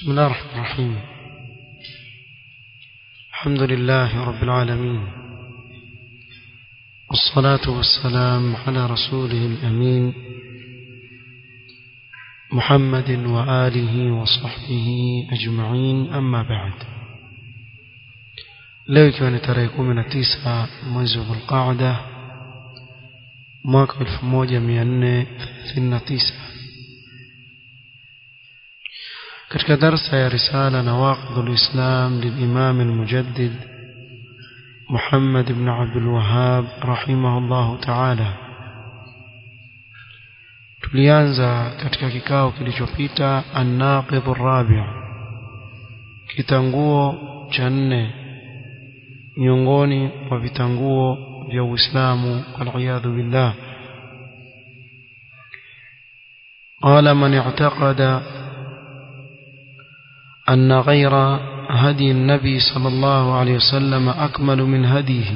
بسم الله الرحمن الرحيم الحمد لله رب العالمين والصلاة والسلام على رسوله الأمين محمد وآله وصحبه أجمعين أما بعد leo ikiwa ni tarehe kumi na tisa mwezi wa dhulqaada mwaka elfu moja mia nne thelathini na tisa katika darsa ya risala nawaqidhu lislam lilimam almujaddid muhammad bn abdulwahab rahimahu llahu taala tulianza katika kikao kilichopita annaqidhu rabi kitanguo cha nne miongoni mwa vitanguo vya Uislamu waliyadhu billah قال من اعتقد أن غير هدي النبي صلى الله عليه وسلم أكمل من هديه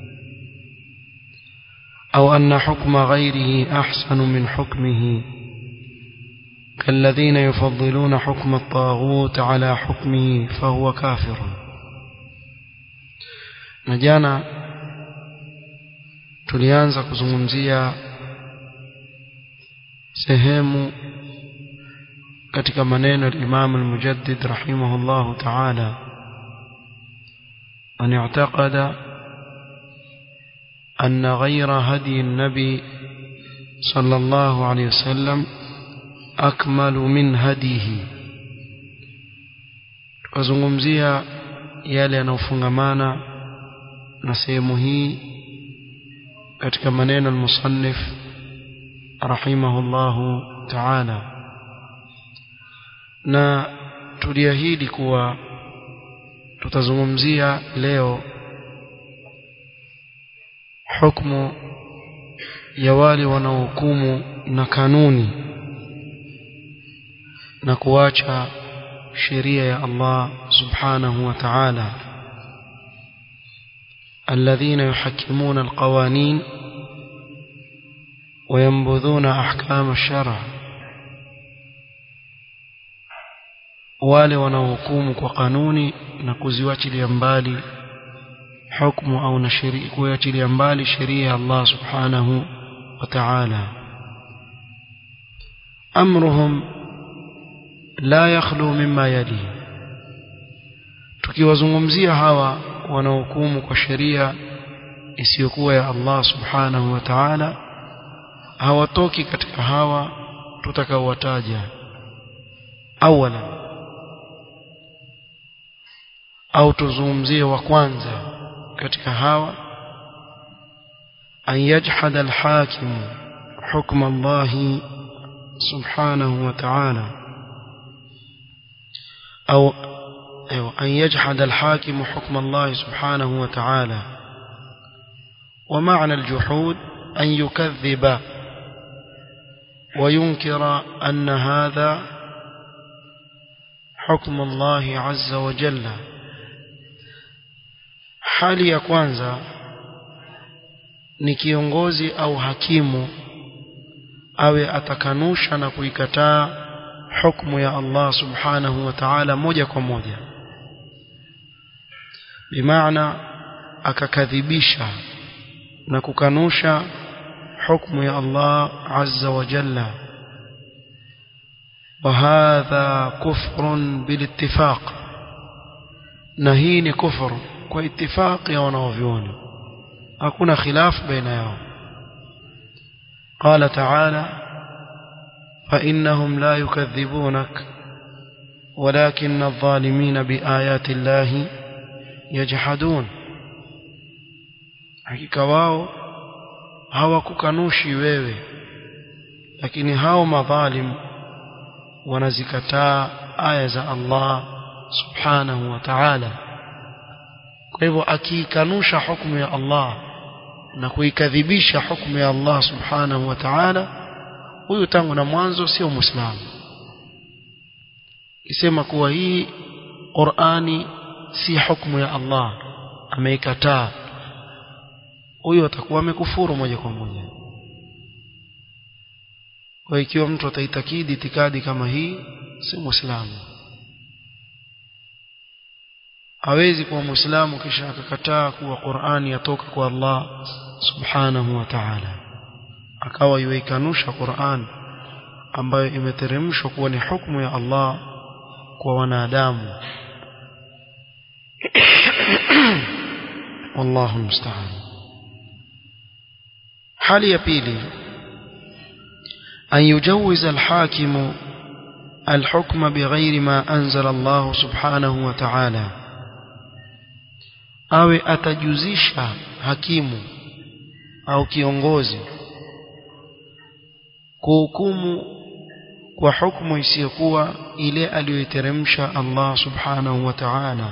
أو أن حكم غيره أحسن من حكمه كالذين يفضلون حكم الطاغوت على حكمه فهو كافر na jana tulianza kuzungumzia sehemu katika maneno ya Imam al-Mujaddid rahimahullahu ta'ala an i'taqada أن غير هدي النبي صلى الله عليه وسلم أكمل من هديه tukazungumzia yale yanayofungamana na sehemu hii katika maneno al-musannif rahimahullahu ta'ala na tuliahidi kuwa tutazungumzia leo hukumu ya wale wanaohukumu na kanuni na kuacha sheria ya Allah subhanahu wa ta'ala الذين يحكمون القوانين وينبذون أحكام الشرع wale wanaohukumu kwa kanuni na kuziwachilia mbali hukumu au na sheria kuachilia mbali sheria ya Allah subhanahu wa ta'ala amruhum la yakhlu mimma yali tukiwazungumzia hawa wanaohukumu kwa sheria isiyokuwa ya Allah subhanahu wa ta'ala hawatoki katika hawa tutakaowataja awala au tuzungumzie wa kwanza katika hawa an yajhada alhakim hukm Allah subhanahu wa ta'ala au أيوة أن يجحد الحاكم حكم الله سبحانه وتعالى ومعنى الجحود أن يكذب وينكر أن هذا حكم الله عز وجل hali ya kwanza ni kiongozi au hakimu awe atakanusha na kuikataa hukumu ya Allah subhanahu wa ta'ala moja kwa moja bimaana akakadhibisha na kukanusha hukumu ya Allah azza wa jalla وهذا كفر بالاتفاق نهيني كفر واتفاق يا ونوفيون أكون خلاف بين يوم قال تعالى فإنهم لا يكذبونك ولكن الظالمين بآيات الله يجحدون hakika wao hawakukanushi wewe lakini hao madhalim wanazikataa aya za Allah subhanahu wa ta'ala kwa hivyo akiikanusha hukumu ya Allah na kuikadhibisha hukumu ya Allah subhanahu wa ta'ala huyu tangu na mwanzo sio muislamu isema kuwa hii Qur'ani si hukumu ya Allah ameikataa huyo atakuwa amekufuru moja kwa moja kwa ikiwa mtu ataitakidi itikadi kama hii si muislamu hawezi kuwa muislamu kisha akakataa kuwa Qur'ani yatoka kwa Allah subhanahu wa ta'ala akawa yuikanusha Qur'an ambayo imeteremshwa kuwa ni hukumu ya Allah kwa wanadamu wallahu musta'an hali ya pili an yujawiza al-hakimu الحكم بغير ما أنزل الله سبحانه وتعالى awe atajuzisha hakimu au kiongozi kuhukumu kwa hukumu isiyokuwa ile aliyoiteremsha Allah subhanahu wa ta'ala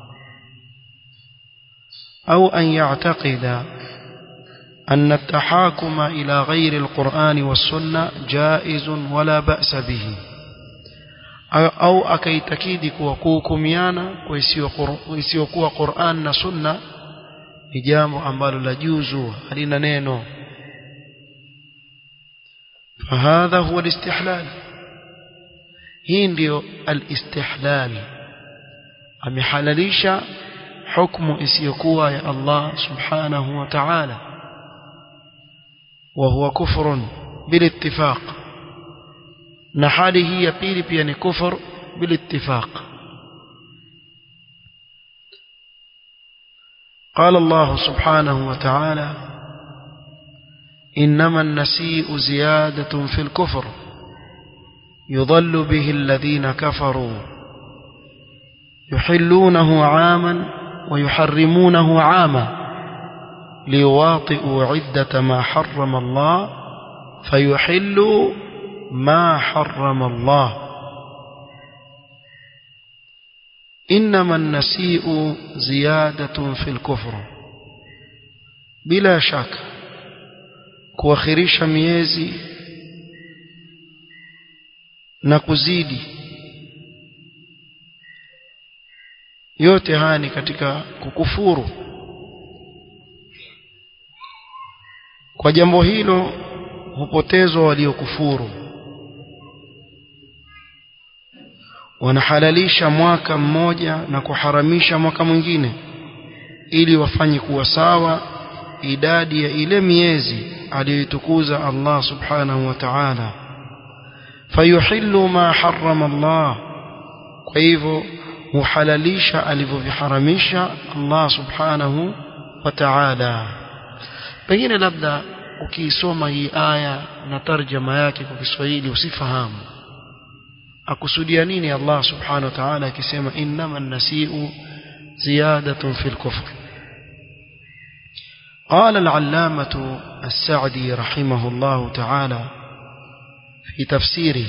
au an ya'taqida أن التحاكم إلى غير القرآن والسنة جائز ولا بأس به au akaitakidi kuwa kuhukumiana kwa isiyokuwa Qur'an na Sunna ni jambo ambalo la juzu halina neno fahadha huwa alistihlal hii ndio alistihlal amehalalisha hukumu isiyokuwa ya Allah subhanahu wa ta'ala wa huwa kufrun bilittifaq na hali hii ya pili pia ni kufur bilittifaq قال الله سبحانه وتعالى إنما النسيء زيادة في الكفر يضل به الذين كفروا يحلونه عاما ويحرمونه عاما ليواطئوا عدة ما حرم الله فيحلوا ما حرم الله إنما النسيء زيادة في الكفر بلا شك kuakhirisha miezi na kuzidi yote haya ni katika kukufuru kwa jambo hilo hupotezwa waliokufuru wanahalalisha mwaka mmoja na kuharamisha mwaka mwingine ili wafanye kuwa sawa idadi ya ile miezi aliyoitukuza Allah subhanahu wa ta'ala fayuhillu ma harrama Allah kwa hivyo huhalalisha alivyoviharamisha Allah subhanahu wa ta'ala pengine labda ukiisoma hii aya na tarjama yake kwa Kiswahili usifahamu akusudia nini Allah subhanahu wa ta'ala akisema innama an-nasi'u ziyadatun fil kufr قال العلامة السعدي رحمه الله تعالى في تفسيره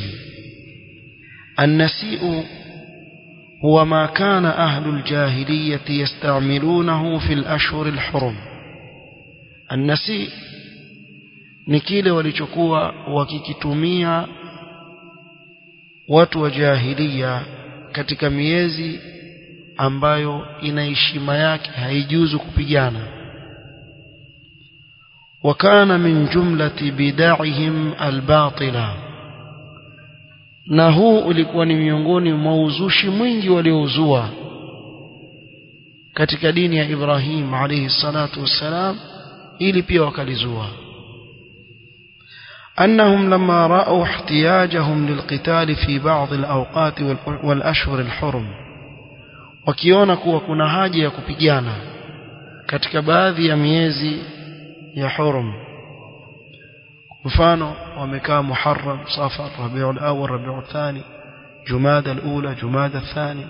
النسيء هو ما كان أهل الجاهلية يستعملونه في الأشهر الحرم النسيء ni kile walichokuwa wakikitumia watu wa jahilia katika miezi ambayo ina heshima yake haijuzu kupigana وكان من جملة بدعهم الباطلة na huu ulikuwa ni miongoni mwa uzushi mwingi waliouzua katika dini ya Ibrahim alayhi salatu wassalam ili pia wakalizua أنهم لما رأوا احتياجهم للقتال في بعض الأوقات والأشهر الحرم wakiona kuwa kuna haja ya kupigana katika baadhi ya miezi ya hurum mfano wamekaa muharram safar rabiul awwal rabiul thani jumada alula jumada thani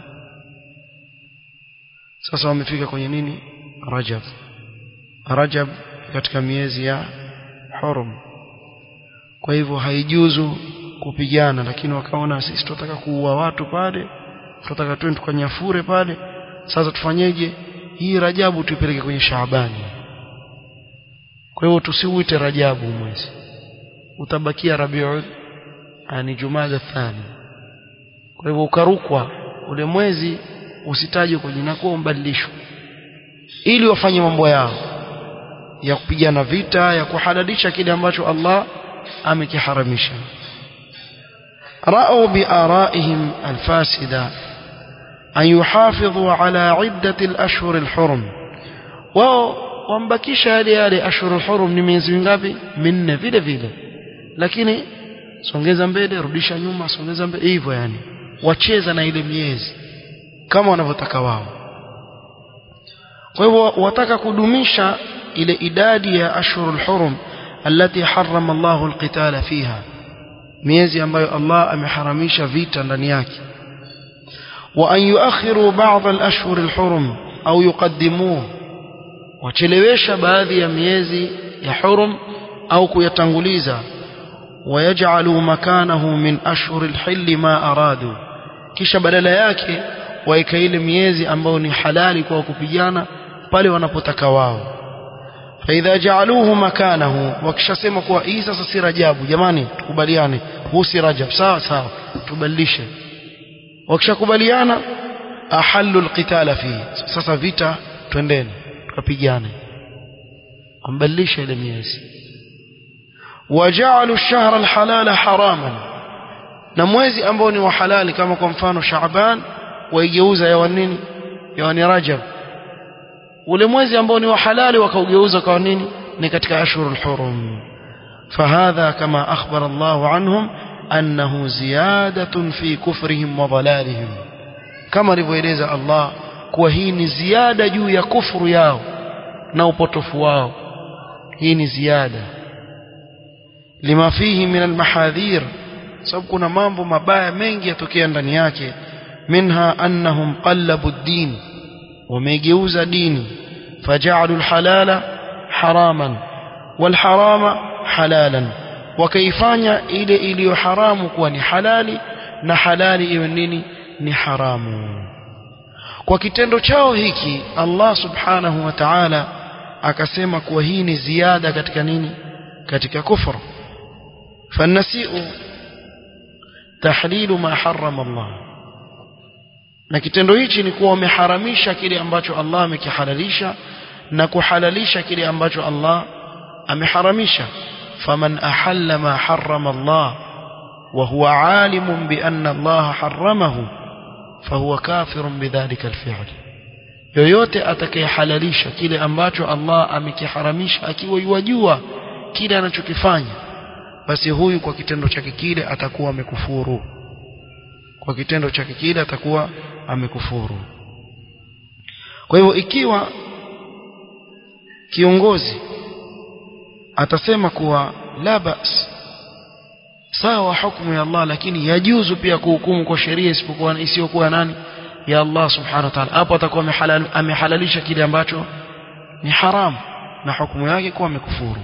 sasa wamefika kwenye nini rajab rajab katika miezi ya hurum kwa hivyo haijuzu kupigana lakini wakaona sisi tunataka kuua watu pale tunataka twende tukanyafure pale sasa tufanyeje hii rajabu tuipeleke kwenye shaabani kwa hivyo tusiuite rajabu mwezi utabakia rabiul ani jumada thani kwa hivyo ukarukwa ule mwezi usitajwe kwa jina kwa mbadilishwe ili wafanye mambo yao ya kupigana vita ya kuhalalisha kile ambacho Allah amekiharamisha رأوا بآرائهم الفاسدة an yuhafidhu ala iddati al-ashhur al-hurum wao wambakisha yale yale ashhurul hurum ni miezi mingapi minne vile vile lakini songeza mbele rudisha nyuma songeza mbele hivyo yani wacheza na ile miezi kama wanavyotaka wao kwa hivyo wataka kudumisha ile idadi ya ashhurul hurum التي حرم الله القتال فيها miezi ambayo Allah ameharamisha vita ndani yake wa an yuakhiru ba'd al-ashhur al-hurum au yuqaddimuhu wachelewesha baadhi ya miezi ya hurum au kuyatanguliza wayaj'alu makanahu min ashhur al-hill ma aradu kisha badala yake waika ile miezi ambayo ni halali kwa kupigana pale wanapotaka wao فإذا جعلوه مكانه wakishasema kuwa hii sasa si rajabu jamani tukubaliane huu si rajab sawa sawa tubadilishe wakishakubaliana ahallu alqitala fi sasa vita twendeni tukapigane ambadilisha ile miezi waja'alu ash-shahra al-halala haraman na mwezi ambao ni wa halali kama kwa mfano Shaaban waigeuza yawa nini yawa ni Rajab ule mwezi ambao ni wa halali wakaugeuza kwa nini ni katika ashhurul hurum فهذا كما أخبر الله عنهم أنه زيادة في كفرهم وضلالهم كما رivyoeleza Allah kuwa hii ni ziada juu ya kufuru yao na upotofu wao hii ni ziada lima fihi min almahadhir sababu kuna mambo mabaya mengi yatokea ndani yake minha annahum qallabu ad-din wamegeuza dini faja'alu al-halala haraman wal-harama halalan wakaifanya ile iliyo haramu kuwa ni halali na halali iwe nini ni haramu kwa kitendo chao hiki Allah subhanahu wa ta'ala akasema kuwa hii ni ziada katika nini katika kufru fanasiu tahlilu ma harrama Allah na kitendo hichi ni kuwa wameharamisha kile ambacho Allah amekihalalisha na kuhalalisha kile ambacho Allah ameharamisha faman ahalla ma harrama Allah wa huwa alimun bi anna Allah harramahu fahuwa kafirun bidhalika alfi'l yoyote atakayehalalisha kile ambacho Allah amekiharamisha akiwa yajua kile anachokifanya basi huyu kwa kitendo chake kile atakuwa amekufuru kwa kitendo chake kile atakuwa amekufuru kwa hivyo ikiwa kiongozi atasema kuwa la bas sawa hukumu ya Allah lakini yajuzu pia kuhukumu kwa sheria isipokuwa isiyokuwa nani ya Allah subhanahu wa ta'ala hapo atakuwa amehalalisha kile ambacho ni haram na hukumu yake kuwa amekufuru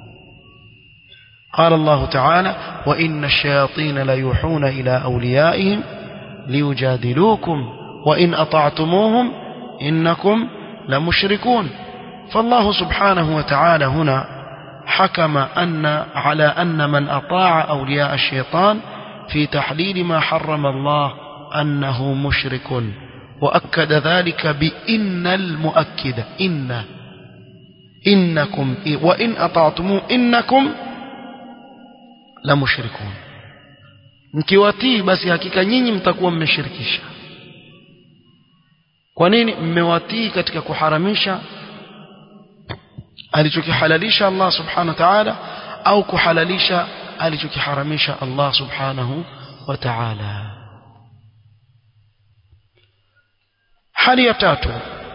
قال الله تعالى وإن الشياطين ليوحون إلى أوليائهم ليجادلوكم وإن أطعتموهم إنكم لمشركون فالله سبحانه وتعالى هنا حكم أن على أن من أطاع أولياء الشيطان في تحليل ما حرم الله أنه مشرك وأكد ذلك بإن المؤكدة إن إنكم وإن أطعتموه إنكم la mushrikun mkiwatii basi hakika nyinyi mtakuwa mmeshirikisha kwa nini mmewatii katika kuharamisha alichokihalalisha Allah subhanahu wa ta'ala au kuhalalisha alichokiharamisha Allah subhanahu wa ta'ala hali ya tatu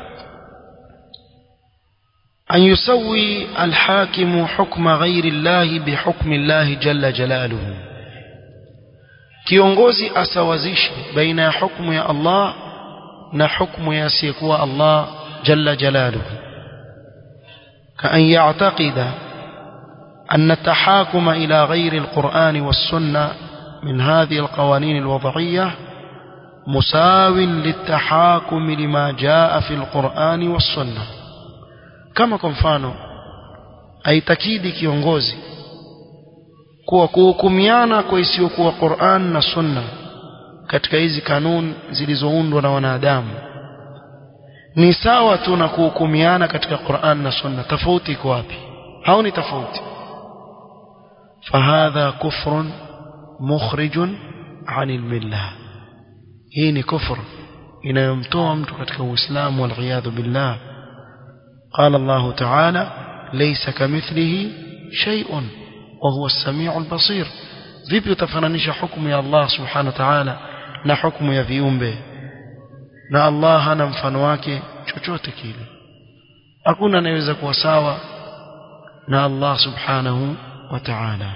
أن يسوي الحاكم حكم غير الله بحكم الله جل جلاله kiongozi asawazishe baina ya hukumu ya Allah na hukumu ya asiyekuwa Allah jalla jalaluhu كأن يعتقد أن التحاكم إلى غير القرآن والسنة من هذه القوانين الوضعية مساو للتحاكم لما جاء في القرآن والسنة kama kwa mfano aitakidi kiongozi kuwa kuhukumiana kwa isiyokuwa Qur'an na Sunna katika hizi kanuni zilizoundwa na wanadamu ni sawa tu na kuhukumiana katika Qur'an na Sunna tofauti iko wapi hao ni tofauti fahadha kufrun mukhrijun anil millah hii ni kufr inayomtoa mtu katika uislamu waliyadhu billah قال الله تعالى ليس كمثله شيء وهو السميع البصير vipi utafananisha hukumu ya Allah subhanahu wa ta'ala na hukumu ya viumbe na Allah hana mfano wake chochote kile hakuna anayeweza kuwa sawa na Allah subhanahu wa ta'ala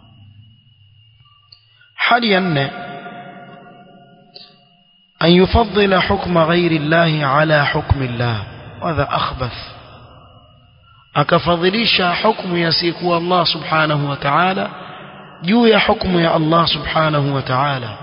hali ya nne أن يفضل حكم غير الله على حكم الله وهذا أخبث akafadhilisha hukumu yasiyekuwa Allah subhanahu wa ta'ala juu ya hukumu ya Allah subhanahu wa ta'ala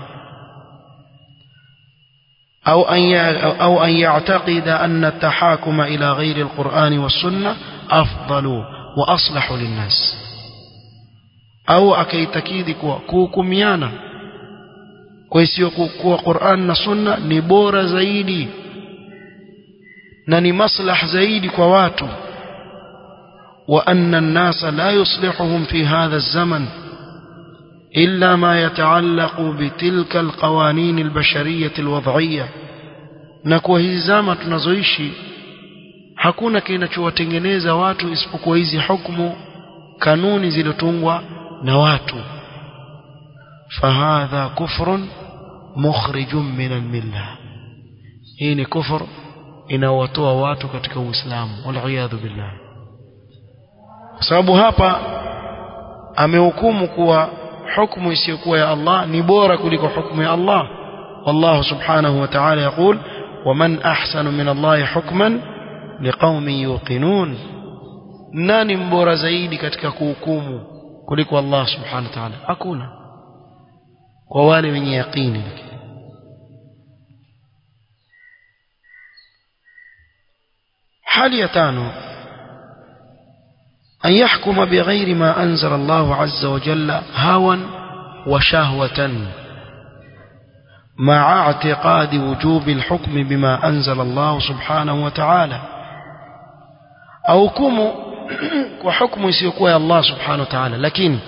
أو أن أو أن يعتقد أن التحاكم إلى غير القرآن والسنة أفضل وأصلح للناس أو أكيتكيد كوكميانا كويسيوكوا قرآن والسنة نبور زيدي نني مصلح زيدي كواتو وأن الناس لا يصلحهم في هذا الزمن إلا ما يتعلق بتلك القوانين البشرية الوضعية نكوى hizi zama tunazoishi hakuna kinachowatengeneza watu isipokuwa hizi hukumu kanuni zilizotungwa na watu fahadha kufrun mukhrijun min almilla hii ni kufur inaowatoa watu katika uislamu waliyadhu billah kwa sababu hapa amehukumu kuwa hukumu isiyokuwa ya Allah ni bora kuliko hukumu ya Allah والله سبحانه وتعالى يقول ومن أحسن من الله حكما لقوم يوقنون nani mbora zaidi katika kuhukumu kuliko Allah subhanahu wa ta'ala hakuna kwa wale wenye yaqini hali ya tano أن يحكم بغير ما أنزل الله عز وجل هوى وشهوة مع اعتقاد وجوب الحكم بما أنزل الله سبحانه وتعالى أو كم وحكم يسيقوا الله سبحانه وتعالى لكن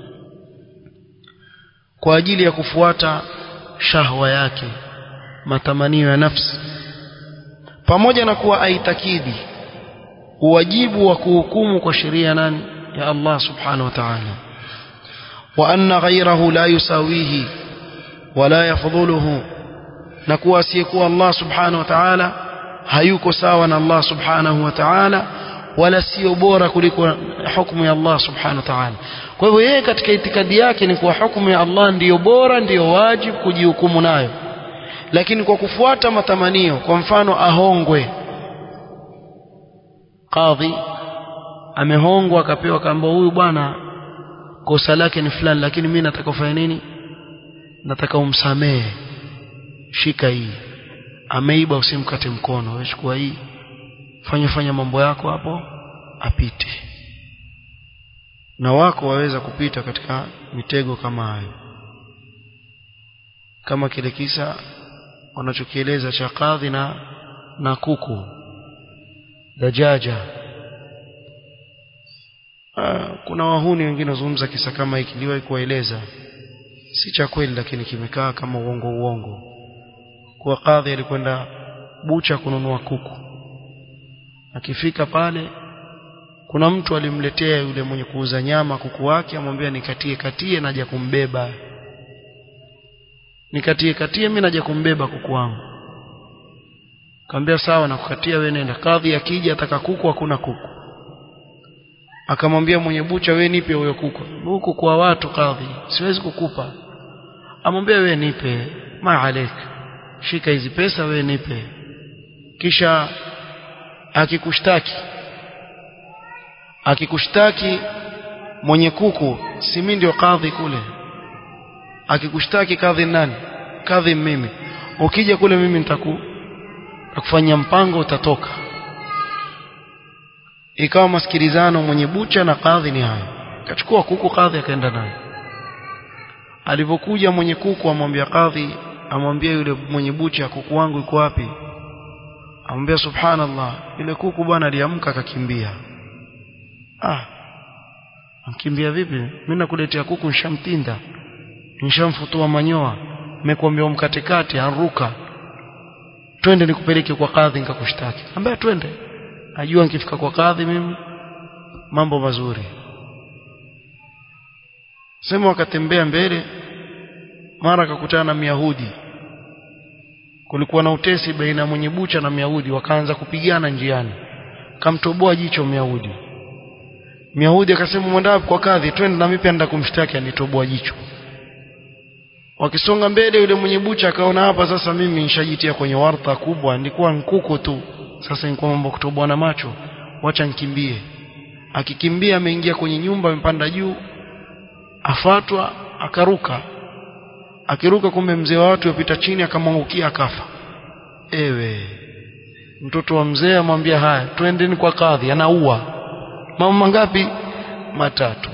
kwa ajili ya kufuata shahwa yake matamanio ya nafsi pamoja na kuwa aitakidi wajibu wa kuhukumu kwa sheria nani ya Allah subhanahu wa ta'ala wa anna ghayrahu la yusawihi wala yafdhuluhu na kuwa asiyekuwa Allah subhanahu wa ta'ala hayuko sawa na Allah subhanahu wa ta'ala wala sio bora kuliko hukumu ya Allah subhanahu wa ta'ala kwa hivyo yeye katika itikadi yake ni kuwa hukumu ya Allah ndiyo bora ndiyo wajibu kujihukumu nayo lakini kwa kufuata matamanio kwa mfano ahongwe kadhi amehongwa akapewa kamba huyu bwana kosa lake ni fulani lakini mimi nataka ufanye nini nataka umsamehe shika hii ameiba usimkate mkono wewe chukua hii fanya fanya mambo yako hapo apite na wako waweza kupita katika mitego kama hayo kama kile kisa wanachokieleza cha kadhi na na kuku dajaja Aa, kuna wahuni wengine wazungumza kisa kama hiki niliwahi kuwaeleza si cha kweli lakini kimekaa kama uongo uongo kwa kadhi alikwenda bucha kununua kuku akifika pale kuna mtu alimletea yule mwenye kuuza nyama kuku wake amwambia nikatie katie naja kumbeba nikatie katie mimi naja kumbeba kuku wangu Kaambia sawa na kukatia wewe nenda. Kadhi akija ataka kuku hakuna kuku. Akamwambia mwenye bucha wewe nipe huyo kuku. Huku kwa watu kadhi, siwezi kukupa. Amwambia wewe nipe, maalek. Shika hizi pesa wewe nipe. Kisha akikushtaki akikushtaki mwenye kuku si mimi ndio kadhi kule akikushtaki kadhi nani kadhi mimi ukija kule mimi nitaku kufanya mpango utatoka ikawa masikilizano mwenye bucha na kadhi ni hayo akachukua kuku kadhi akaenda naye alipokuja mwenye kuku amwambia kadhi amwambia yule mwenye bucha kuku wangu yuko wapi amwambia subhanallah yule kuku bwana aliamka akakimbia ah amkimbia vipi mimi nakuletea kuku nishamtinda nishamfutua manyoa nimekuambia umkatekate aruka twende nikupeleke kwa kadhi nikakushtaki ambia twende ajua nikifika kwa kadhi mimi mambo mazuri sema wakatembea mbele mara akakutana na Myahudi kulikuwa na utesi baina mwenye bucha na Myahudi wakaanza kupigana njiani kamtoboa jicho Myahudi Myahudi akasema mwenda kwa kadhi twende na mimi pia nenda kumshtaki anitoboa jicho wakisonga mbele yule mwenye bucha akaona hapa sasa mimi nishajitia kwenye warta kubwa nilikuwa nkuku tu sasa nilikuwa mambo kutoboa na macho wacha nikimbie akikimbia ameingia kwenye nyumba amepanda juu afatwa akaruka akiruka kumbe mzee wa watu yapita chini akamwangukia akafa ewe mtoto wa mzee amwambia haya twendeni kwa kadhi anaua mambo mangapi matatu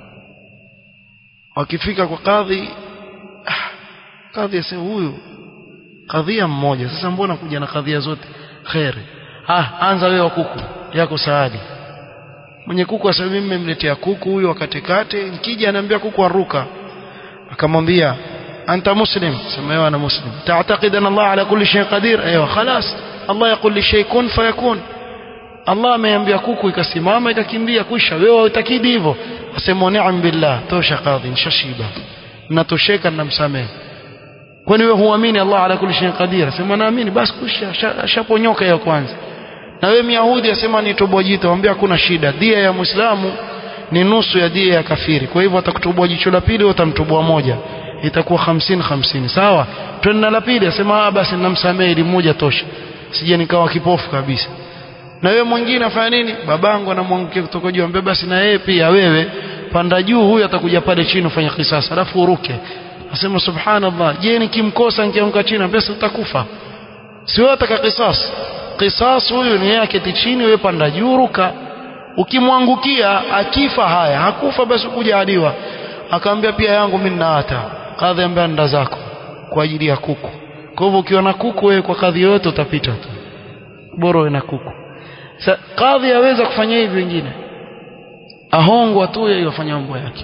wakifika kwa kadhi ah, kadhi asema huyu kadhia mmoja sasa mbona kuja na kadhia zote khairi ah anza wewe wa kuku yako saadi mwenye kuku asema mimi nimemletea kuku huyu wakatekate nikija anaambia kuku aruka akamwambia anta muslim sema yeye ana muslim تعتقد ان الله على كل شيء قدير ايوه خلاص الله يقول لشيء كن فيكون Allah ameambia kuku ikasimama ikakimbia kwisha wewe utakidi hivyo asema ni'am billah tosha kadhi nishashiba natosheka namsamehe kwani wewe huamini Allah ala kulli shay'in qadir asema naamini basi kwisha ashaponyoka ya kwanza na wewe Myahudi asema nitoboa jito mwambie hakuna shida dia ya Muislamu ni nusu ya dia ya kafiri kwa hivyo atakutoboa jicho la pili utamtoboa moja itakuwa 50 50 sawa twende la pili asema ah basi namsamehe ili moja tosha sije nikawa kipofu kabisa na wewe mwingine afanya nini babangu anamwangukia kutoka juu ambaye basi na yeye pia wewe panda juu huyu atakuja pale chini ufanye kisasa alafu uruke asema subhanallah je nikimkosa nikianguka chini basi utakufa si wewe utaka kisas kisas huyu ni yake chini wewe panda juu ruka ukimwangukia akifa haya hakufa basi kuja adiwa akamwambia pia yangu mimi ninaata kadhi ambaye nda zako kwa ajili ya kuku kwa hivyo ukiwa na kuku wewe kwa kadhi yote utapita tu bora uwe na kuku Sa, kadhi aweza kufanya hivi wengine ahongwa tu yeye afanya mambo yake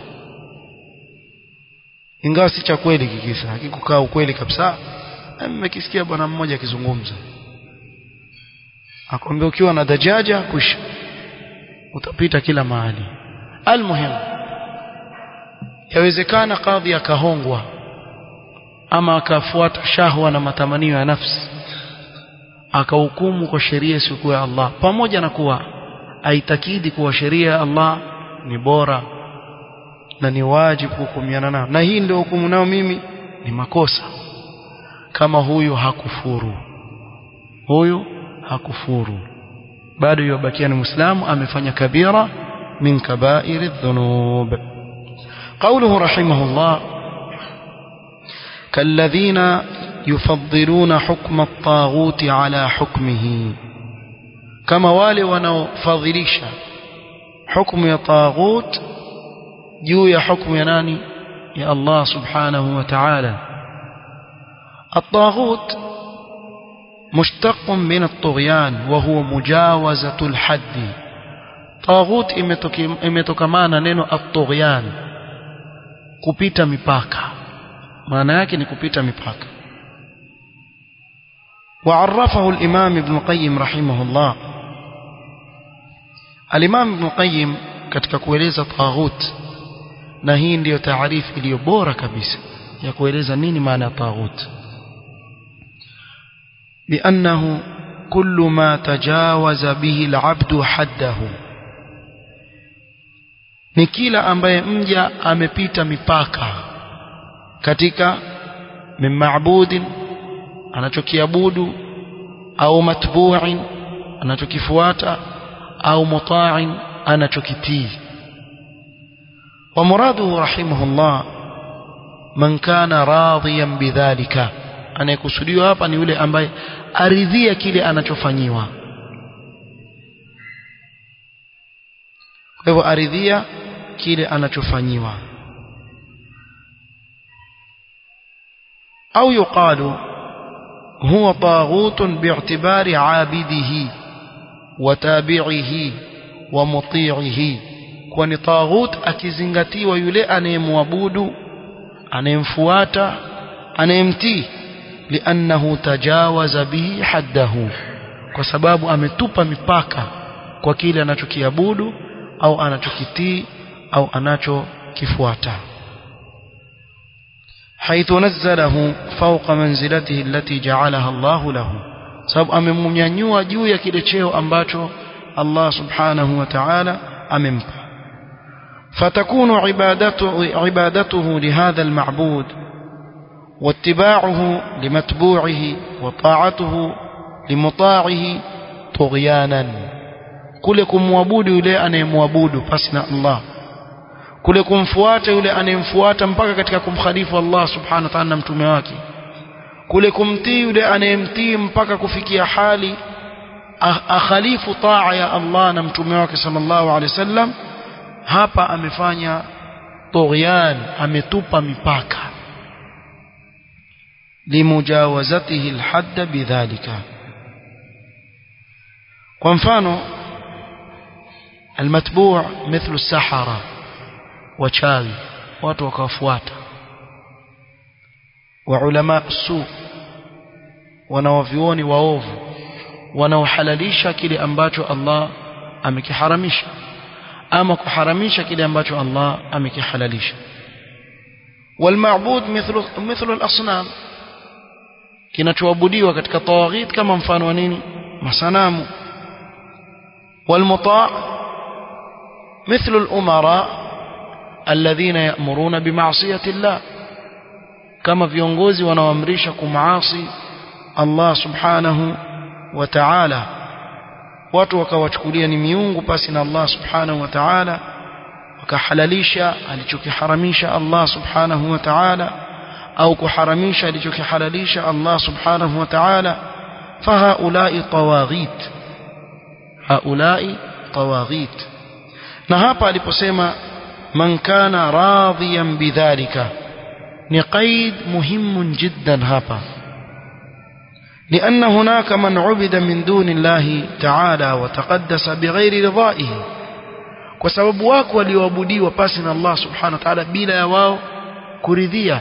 ingawa si cha kweli kikisa hakikukaa ukweli kabisa mmekisikia bwana mmoja akizungumza akwambia ukiwa na dajaja kusha utapita kila mahali almuhimu yawezekana kadhi akahongwa ama akafuata shahwa na matamanio ya nafsi akahukumu kwa sheria isiyokuwa ya Allah pamoja na kuwa aitakidi kuwa sheria ya Allah ni bora na ni wajibu kuhukumiana nayo na hii ndio hukumu nayo mimi ni makosa kama huyu hakufuru huyu hakufuru bado yubakia ni muislamu amefanya kabira min kabairi dhunub قوله رحمه الله كالذين يفضلون حكم الطاغوت على حكمه كما wale wanaofadhilisha hukumu ya taghut juu ya hukumu ya nani ya Allah subhanahu wa ta'ala الطاغوت مشتق من الطغيان وهو مجاوزة الحد طاغوت imetokana neno at-tughyan kupita mipaka maana yake ni kupita mipaka وعرفه الإمام ابن القيم رحمه الله الإمام ابن القيم katika kueleza taghut na hii ndiyo taarifu iliyo bora kabisa ya kueleza nini maana ya taghut بأنه كل ما تجاوز به العبد حده ni kila ambaye mja amepita mipaka katika min maabudin anachokiabudu au matbu'in anachokifuata au muta'in anachokitii ومراده رحمه الله من كان راضيا بذلك anayekusudiwa hapa ni yule ambaye aridhia kile anachofanyiwa kwa hivyo aridhia kile anachofanyiwa au yuqalu huwa taghutun bi'tibari 'abidihi wa tabi'ihi wa muti'ihi kwani taghut akizingatiwa yule anayemwabudu anayemfuata anayemtii liannahu tajawaza bihi haddahu kwa sababu ametupa mipaka kwa kile anachokiabudu au anachokitii au anachokifuata حيث نزله فوق منزلته التي جعلها الله له sababu amemnyanyua juu ya kile cheo ambacho Allah subhanahu wa ta'ala amempa فتكون عبادته عبادته لهذا المعبود واتباعه لمتبوعه وطاعته لمطاعه طغيانا kule kumwabudu yule anayemwabudu pasi na Allah kule kumfuata yule anayemfuata mpaka katika kumkhalifu Allah subhanahu wa ta'ala na mtume wake kule kumtii yule anayemtii mpaka kufikia hali akhalifu taa ya Allah na mtume wake sallallahu alaihi wasallam hapa amefanya tughyan ametupa mipaka limujawazatihi alhadd bidhalika kwa mfano almatbu' mithlu sahara wachawi watu wakawafuata wa ulama su wanawavioni waovu wanaohalalisha kile ambacho Allah amekiharamisha ama kuharamisha kile ambacho Allah amekihalalisha والمعبود مثل مثل الاصنام kinachoabudiwa katika tawaghit kama mfano wa nini masanamu والمطاع مثل الامراء الذين يأمرون بمعصية الله كما viongozi wanaoamrisha kumaasi Allah subhanahu wa ta'ala watu wakawachukulia ni miungu pasi na Allah subhanahu wa ta'ala wakahalalisha alichokiharamisha Allah subhanahu wa ta'ala au kuharamisha alichokihalalisha Allah subhanahu wa ta'ala fahaulai tawaghit haulai tawaghit na hapa aliposema man kana radiyan bidhalika ni qaid muhimu jiddan hapa لأن هناك من عبد من دون الله تعالى وتقدس بغير رضائه وسبب wako walioabudiwa pasi na Allah subhanahu wa ta'ala bila ya wao kuridhia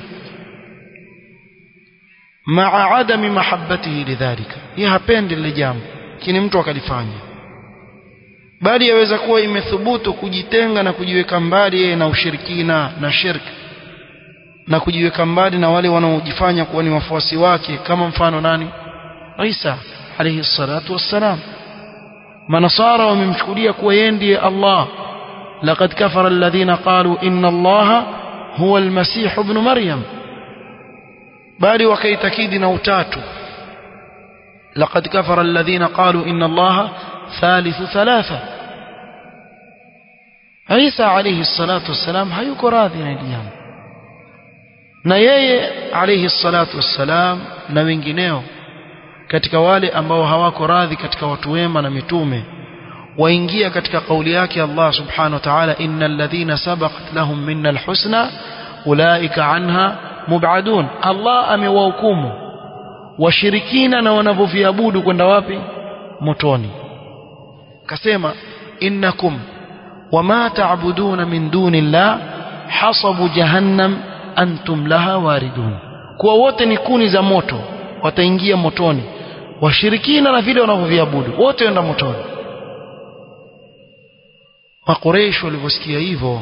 maa adami mahabbatihi lidhalika yeye hapendi lile jambo kini mtu akalifanya bali yaweza kuwa imethubutu kujitenga na kujiweka mbali yeye na ushirikina na shirki na kujiweka mbali na wale wanaojifanya kuwa ni wafuasi wake kama mfano nani Isa alayhi salatu wassalam manasara wamemchukulia kuwa yeye ndiye Allah laqad kafara alladhina qalu inna Allah huwa almasih ibn maryam bali wakaitakidi na utatu laqad kafara alladhina qalu inna Allah thalithu thalatha Isa alayhi salatu wassalam hayuko radhi na hili jambo na yeye alayhi salatu wassalam na wengineo katika wale ambao hawako radhi katika watu wema na mitume waingia katika kauli yake Allah subhanahu wa ta'ala innal ladhina sabaqat lahum minna alhusna ulaika anha mub'adun Allah amewahukumu washirikina na wanavyoviabudu kwenda wapi motoni kasema innakum wama ta'buduna min dunillah hasabu jahannam antum laha waridun kuwa wote ni kuni za moto wataingia motoni washirikina na vile wanavyoviabudu wote wenda motoni makoresho walivyosikia hivyo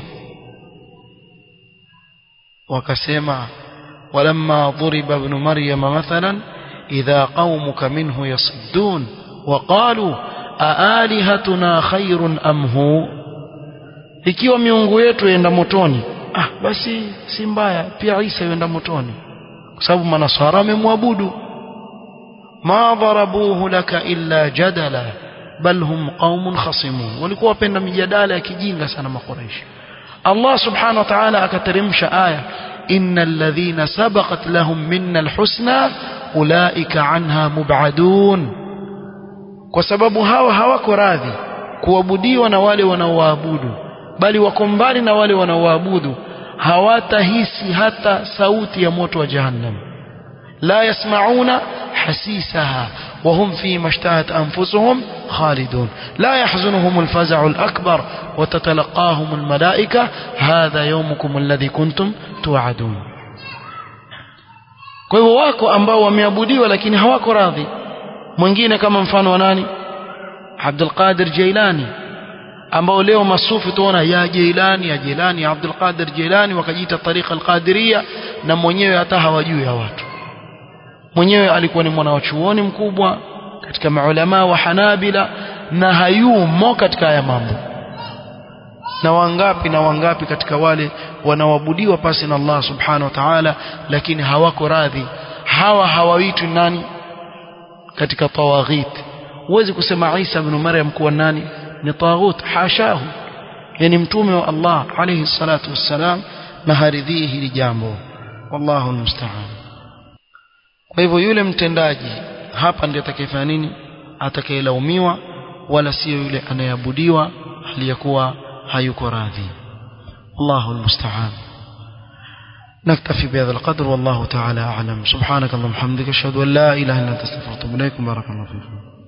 wakasema walamma dhuriba ibn maryama mathalan idha qaumuka minhu yasuddun waqalu aalihatuna khairun am hu ikiwa miungu yetu yenda motoni ah basi si mbaya pia Isa yenda motoni kwa sababu manasara wamemwabudu ma dharabuhu laka illa jadala bal hum qaumun khasimun walikuwa wapenda mijadala ya kijinga sana makoreishi Allah subhanahu wa ta'ala akateremsha aya innal ladhina sabaqat lahum minna alhusna ulaika anha mub'adun kwa sababu hawa hawako radhi kuabudiwa na wale wanaoabudu bali wako mbali na wale wanaoabudu hawatahisi hata sauti ya moto wa jahannam la yasmauna hasisaha وهم فيما اشتهت أنفسهم خالدون لا يحزنهم الفزع الأكبر وتتلقاهم الملائكة هذا يومكم الذي كنتم توعدون kwa hivyo wako ambao wameabudiwa lakini hawako radhi mwingine kama mfano wa nani Abdul Qadir Jailani ambao leo masufi tuona ya Jailani ya Jailani ya Abdul Qadir Jailani wakajiita tariqa al-Qadiriyya na mwenyewe hata hawajui ya watu mwenyewe alikuwa ni mwana wa chuoni mkubwa katika maulama wa Hanabila na hayumo katika haya mambo na wangapi na wangapi katika wale wanaoabudiwa pasi na Allah subhanahu wa ta'ala lakini hawako radhi hawa hawaitwi nani katika tawaghit huwezi kusema Isa ibn Maryam kuwa nani ni taghut hashahu yani mtume wa Allah alayhi salatu wassalam na haridhii hili jambo wallahu almusta'an kwa hivyo yule mtendaji hapa ndiye atakayefanya nini atakayelaumiwa wala sio yule anayeabudiwa aliyakuwa hayuko radhi Allahu almusta'an نكتفي بهذا القدر والله تعالى أعلم سبحانك اللهم وبحمدك أشهد أن لا إله إلا أنت أستغفرك وأتوب إليك بارك الله فيكم